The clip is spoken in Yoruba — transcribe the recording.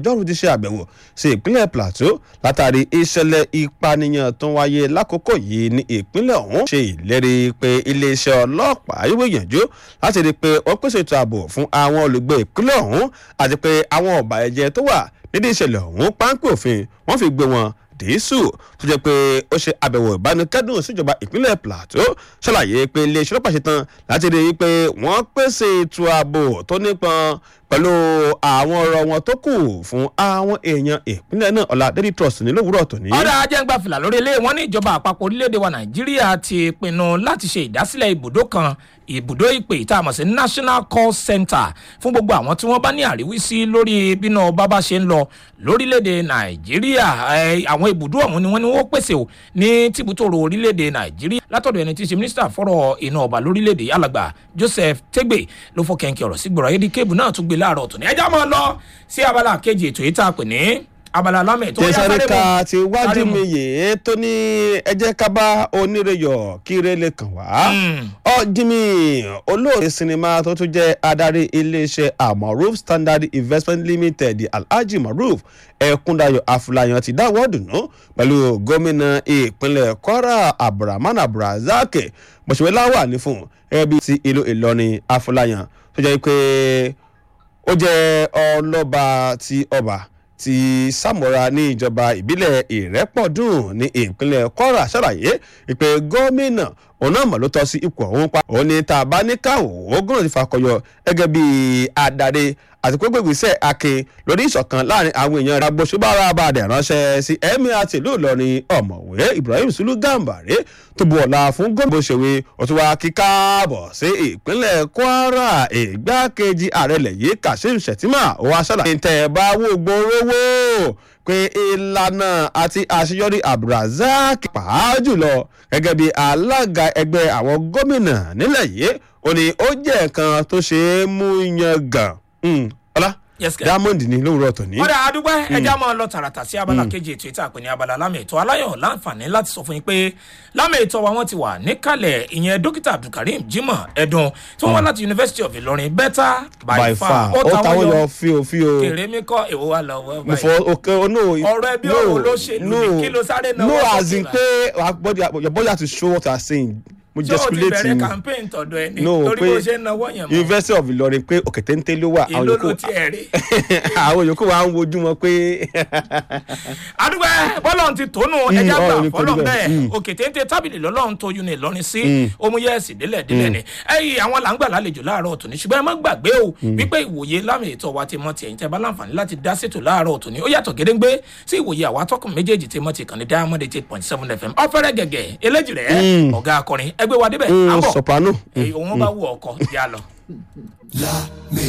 ọjọ́rú ti ṣe àbẹ̀wò sí ìpínlẹ̀ plateau látàrí ìṣẹ̀lẹ̀ ìpànìyàn tó wáyé lákòókò yìí ní ìpínlẹ̀ ọ̀hún ṣe ìlérí pé iléeṣẹ́ ọlọ́pàá yóò gbìyànjú láti rí i pé wọ́n pèsè ètò ààbò fún àwọn olùgbé ìpínlẹ̀ ọ̀hún àti pé àwọn ọ̀bà ẹ̀jẹ̀ tó wà nídìí ìṣẹ̀lẹ̀ ọ̀hún páńpẹ́ òfin wọ́n fi gbé wọn dìísù tó jẹ́ pé ó ṣe àbẹ̀wò ìbánikẹ́dùn síjọba ìpínlẹ̀ plateau ṣàlàyé pé iléeṣẹ́ ọlọ́pàá ṣe tán láti rí i pé wọ́n pèsè ètò ààbò tó nípọn pẹ̀lú àwọn ọ̀rọ̀ wọn tó kù fún àwọn èèyàn ìpínlẹ̀ náà ọ̀la daily trust ní lówùúrọ̀ tòní. ọ̀dà ajẹ́ngbà fìlà lórí ilé wọn ní ìjọba àpapọ̀ orílẹ̀-èdè wa nàìjíríà ti pinnu láti ṣe ìdásílẹ̀ ibùdó kan ibùdó ìpè tá a mọ̀ sí national call center fún gbogbo àwọn tí wọ́n bá ní àríwísí lórí bínú bábá ṣe ń lọ lórílẹ̀‐èdè nàìjíríà àwọn ibùdó ọ̀hún ni wọ́n ní wọ́n pèsè o ní tìbútòrò orílẹ̀‐èdè nàìjíríà látọ̀dọ̀ ẹni tí í ṣe mínísítà fọ́rọ̀ iná ọba lórílẹ̀‐èdè alàgbà joseph tegbe ló fọ́ kẹ́ńkẹ́ ọ̀rọ̀ sí gbọ̀rọ̀ ayédè kébù náà tún gbé láàárọ̀ tòní ẹjá máa lọ sí abala kejì ètò yìí tá a pè ní abala lámẹ̀ tó yá sáré tẹsánríkà mu ti wájú sáré mu. mi yìí tó ní ẹjẹ kábà oníreyọ kíre lè kàn wá. ọjìmí olóòtú sinimá tó tún jẹ́ adarí iléeṣẹ́ amaruf standard investment limited alhaji maruf ẹkúndayọ afúláyàn ti dáwọ́ dùnú pẹ̀lú gómìnà ìpínlẹ̀ kwara abdulrahman abdulrasaq bọ̀ṣẹ̀wé láwà ní fún ẹbí ti ìlú ìlọrin afúláyàn tó jẹ́ pé ó jẹ́ ọlọ́ba ti ọba ti sàmúra ní ìjọba ìbílẹ̀ ìrẹ́pọ̀dùn ní ìpínlẹ̀ kwara ṣàlàyé ìpè gómìnà òun náà mọ̀ ló tọ́ sí ipò ọ̀hún pa òun ni tá a bá ní káwọ́ gómìnà ti fakọyọ gẹ́gẹ́ bí adarí àti pé gbègbèsẹ̀ akin lórí ìṣọ̀kan láàrin àwọn èèyàn rẹ̀ agbóṣùbára abàdẹ̀ ránṣẹ́ sí ẹ̀mí àti ìlú ìlọrin ọ̀mọ̀wé ibrahim sulu gambare tó bu ọ̀la fún gómìnà bóṣèwé òtún wa kí káàbọ̀ sí ìpínlẹ̀ kwara ìgbákejì ààrẹ lẹ̀yìn kashim shettima ó wá ṣàlàyé tẹ̀ ẹ̀ bá wò gbòòrò pé ìlànà àti àṣeyọrí abdulrasaq pàá jùlọ gẹ́gẹ́ bí alága ẹgbẹ́ àwọn gómìnà nílẹ̀ yìí ó ní ó jẹ́ nǹkan tó ṣe é mú yan gan Mm, ọlá Yes, sir. diamond ní lówùrọ̀ tòní. ọ̀dà àdúgbò ẹja máa lọ tààràtà sí abala kejì ètò ìta àpè ní abala lámì ètò aláyọ̀ láǹfààní láti sọ fún yín pé lámì ètò wa wọn ti wà níkàlẹ̀ ìyẹn dókítà abdulkareem jimoh ẹ̀dùn tí wọ́n wá láti university of ilorin better by, by far ó táwọn yọ fíò fíò kèrè mi kọ́ èwo wa lọ wọ́ mo fọ báyìí òkè no Ọ̀rọ̀ ẹbí ọ̀rọ̀ olóṣèlú ni, kí ló sáré náwó no sókè as in báyìí? pé our body your body has to show what you are saying mo tí o ti gesticulate bẹ̀rẹ̀ ni campaign tọ̀dọ̀ ẹni no torí pé bó ṣe ń náwó yẹn mọ́ university of ilorin pé òkè téńté ló wà àwọn ìlú ló yòókù ti ẹ̀ rí. àwọn yòókù wa ń wojú wọn pé àdúgbò bọ́lọ̀ ti tónú Mm, ẹja gbà ọ̀rọ̀ ni kò fọlọ́ rí bẹ́ẹ̀. bẹ́ẹ̀ Mm. òkè téńté tábìlì lọ́lọ́run tó yún ní ìlọrin sí omuyẹ́sì délẹ̀ délẹ̀ ni ẹ̀yìn àwọn làǹgbà lálejò láàárọ̀ tòní ṣùgbọ́n ẹ má gbàgbé o wípé ìwòye lámì ètò wa ti mọ ti ẹ̀yìn tẹ́ bá láǹfààní láti dá sétò láàárọ̀ tòní ó yàtọ̀ gédéńgbé sí ìwòye àwa tọkùn méjèèjì tí mo ti kàn ní diamond eight point seven fm ọ̀fẹ́rẹ́ gẹ̀gẹ̀ eléjì rẹ̀ ọ̀gá akọrin ẹgbẹ́ wa débẹ̀ Mm, àbọ̀ soprano. èyí òun bá wù ọkọ̀ yá lọ.